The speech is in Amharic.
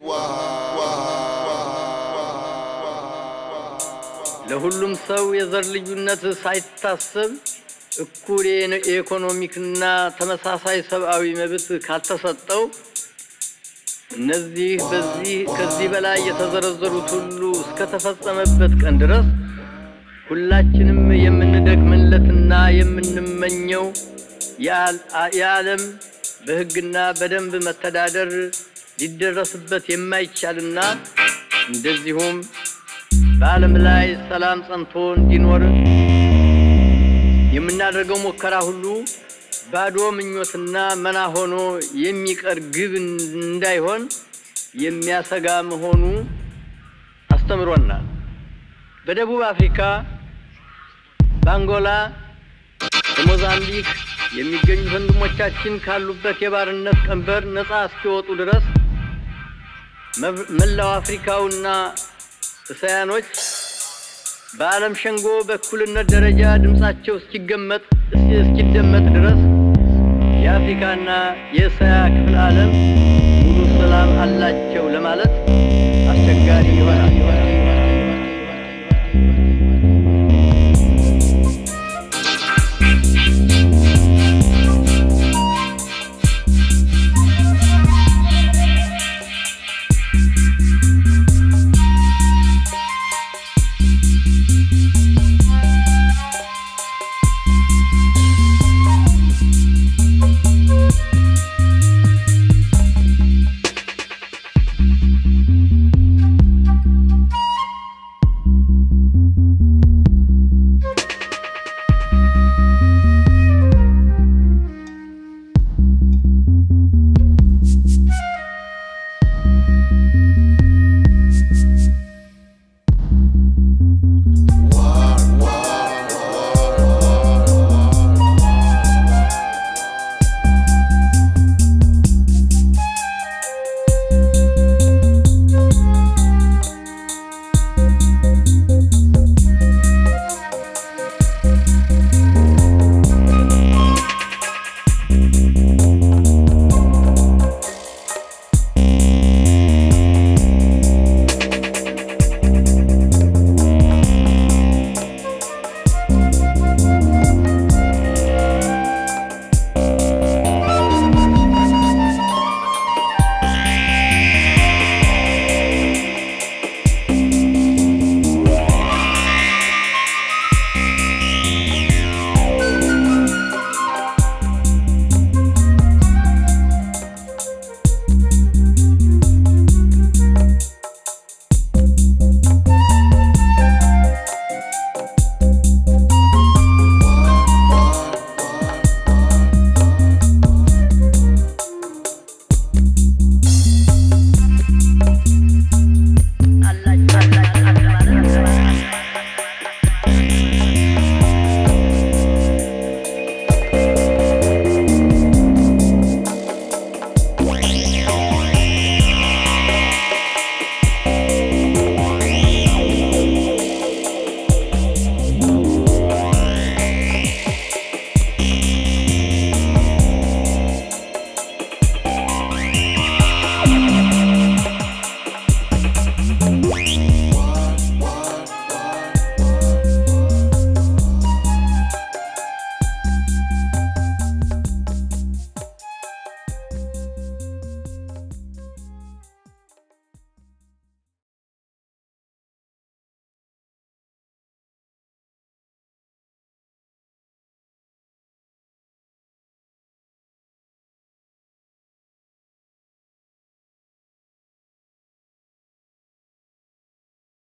ለሁሉም ሰው የዘር ልዩነት ሳይታሰብ እኩል የኢኮኖሚክና ተመሳሳይ ሰብአዊ መብት ካልተሰጠው እነዚህ በዚህ ከዚህ በላይ የተዘረዘሩት ሁሉ እስከተፈጸመበት ቀን ድረስ ሁላችንም የምንደክምለትና የምንመኘው የዓለም በሕግና በደንብ መተዳደር ሊደረስበት የማይቻልና እንደዚሁም በዓለም ላይ ሰላም ጸንቶ እንዲኖር የምናደርገው ሙከራ ሁሉ ባዶ ምኞትና መና ሆኖ የሚቀር ግብ እንዳይሆን የሚያሰጋ መሆኑ አስተምሮናል። በደቡብ አፍሪካ፣ በአንጎላ፣ በሞዛምቢክ የሚገኙ ወንድሞቻችን ካሉበት የባርነት ቀንበር ነፃ እስኪወጡ ድረስ መላው አፍሪካውና እስያኖች በዓለም ሸንጎ በእኩልነት ደረጃ ድምፃቸው እስኪገመጥ እስኪደመጥ ድረስ የአፍሪካና የእስያ ክፍለ ዓለም ሙሉ ሰላም አላቸው ለማለት አስቸጋሪ ይሆናል።